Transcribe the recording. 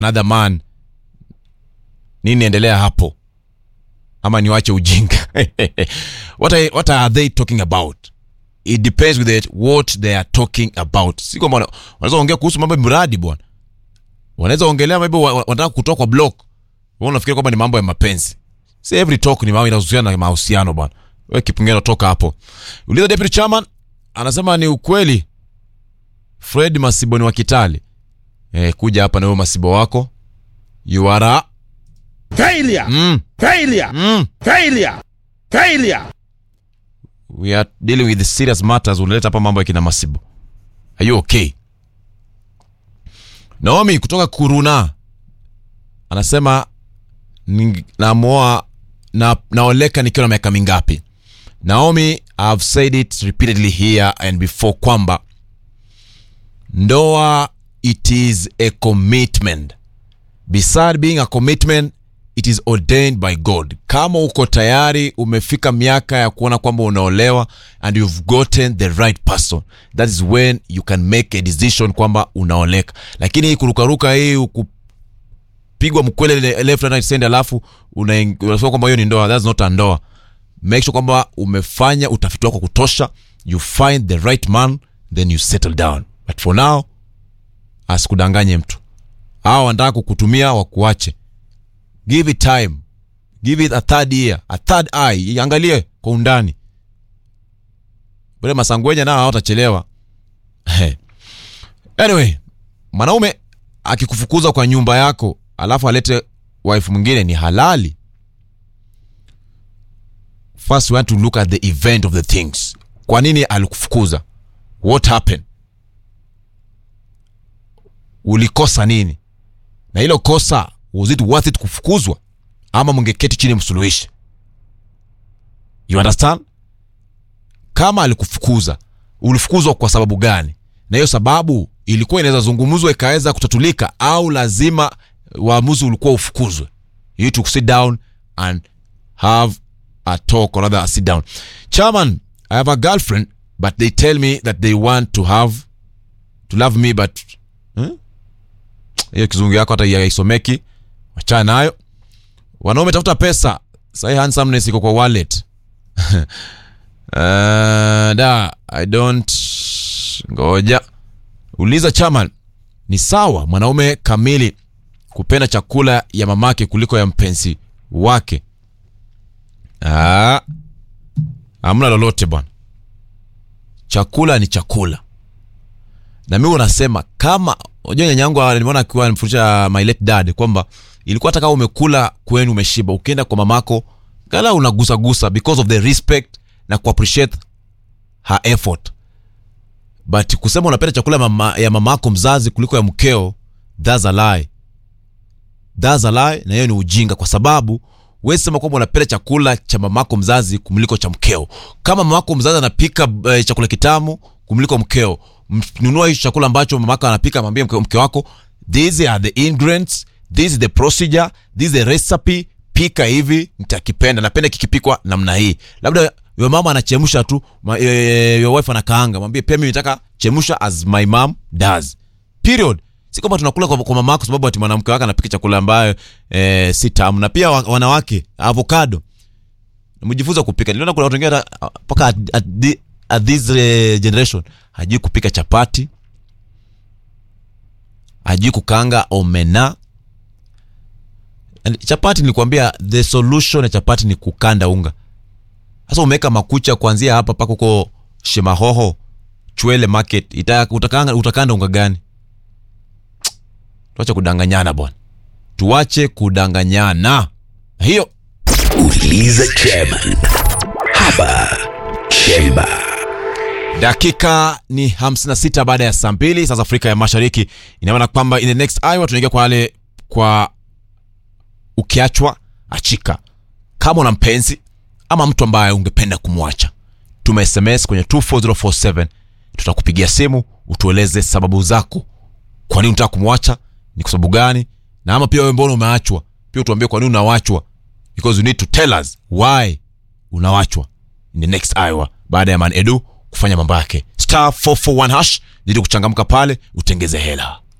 another man nini endelea hapo ama niwache ujinga what, are, what are they talking about it depends with it what they are talking about si kwamba wana- wanaweza ongea kuhusu mambo ya mradi bwana wanaweza ongelea maybe wa- wa- wanataka kutoka kwa block wewe unafikiri kwamba ni mambo ya mapenzi si every talk ni mambo inahusiana na mahusiano bwana wewe kipengele toka hapo uliza deputy chairman anasema ni ukweli fred masibo ni wa kitali eh, kuja hapa na wewe masibo wako you are a Failure! mm, Failure! mm. Failure! Failure! we are dealing with serious matters unaleta hapa mambo ya kina masibo are you okay naomi kutoka kuruna anasema ning- namoa na, naoleka nikiwa na miaka mingapi naomi ihave said it repeatedly here and before kwamba ndoa it is a commitment beside being a commitment it is ordained by god kama uko tayari umefika miaka ya kuona kwamba unaolewa and you've gotten the right person that is when you can make a decision kwamba unaoleka lakini hii kurukaruka hii kupigwa mkwele le- left and right center alafu unaing- unasema kwamba hiyo ni ndoa that's not a ndoa make sure kwamba umefanya utafiti wako wa kutosha you find the right man then you settle down but for now asikudanganye mtu au wanataka kukutumia wakuache give it time give it a third year a third eye iangalie kwa undani bale masangwenya nao hawatachelewa anyway mwanaume akikufukuza kwa nyumba yako alafu alete wife mwingine ni halali first we want to look at the event of the things kwa nini alikufukuza what happened ulikosa nini na hilo kosa was it worth it kufukuzwa ama mngeketi chini msuluhishi you understand kama alikufukuza ulifukuzwa kwa sababu gani na hiyo sababu ilikuwa inaweza zungumzwa ikaweza kutatulika au lazima uamuzi ulikuwa ufukuzwe you need to sit down and have a talk or rather a sit down chairman i have a girlfriend but they tell me that they want to have to love me but hmm? hiyo kizungu yako hata yaisomeki wachana nayo wanaume tafuta pesa sahi handsomeness iko kwa wallet uh, da i don't ngoja uliza chairman ni sawa mwanaume kamili kupenda chakula ya mamake kuliko ya mpenzi wake Ah, hamna lolote bwana chakula ni chakula na mi unasema kama unajua nyanyangu nimeona akiwa anamfundisha my late dad kwamba ilikuwa hata kama umekula kwenu umeshiba ukienda kwa mamako gala unagusagusa because of the respect na kuappreciate her effort but kusema unapenda chakula ya mama, ya mamako mzazi kuliko ya mkeo that's a lie that's a lie na hiyo ni ujinga kwa sababu wezi sema kwamba unapenda chakula cha mamako mzazi kumliko cha mkeo kama mamako mzazi anapika uh, chakula kitamu kumliko mkeo m- nunua hicho chakula ambacho mamako anapika mwambie mke, mke wako these are the ingredients this is the procedure this is the recipe pika hivi nitakipenda napenda kikipikwa namna hii labda your mama anachemsha tu ma, e, your wife anakaanga mwambie pia mimi nataka chemsha as my mom does period si kwamba tunakula kwa, kwa mama yako sababu ati mwanamke wake anapika chakula ambayo eh, si tamu na pia wa- wanawake avocado mjifunza kupika niliona kuna watu wengine hata, uh, mpaka at, at, thi- at this uh, generation hajui kupika chapati hajui kukaanga omena And chapati nilikwambia the solution ya chapati ni kukanda unga sasa umeweka makucha kuanzia hapa mpaka huko shemahoho chwele market ita, utakanga, utakanda unga gani tuache kudanganyana bwana tuache kudanganyana hiyo Uliza chairman hapa Chemba. dakika ni 56 baada ya saa mbili sasa afrika ya mashariki inamaana kwamba in the next hour tunaingia kwa wale kwa ukiachwa achika kama una mpenzi ama mtu ambaye ungependa kumwacha tuma sms kwenye 24047 tutakupigia simu utueleze sababu zako kwa nini unataka kumwacha ni kwa sababu gani na ama pia wewe mbona umeachwa pia utuambie kwa nini unawachwa because you need to tell us why unawachwa in the next hour baada ya man edu kufanya mambo yake star 441 hash ili kuchangamka pale utengeze hela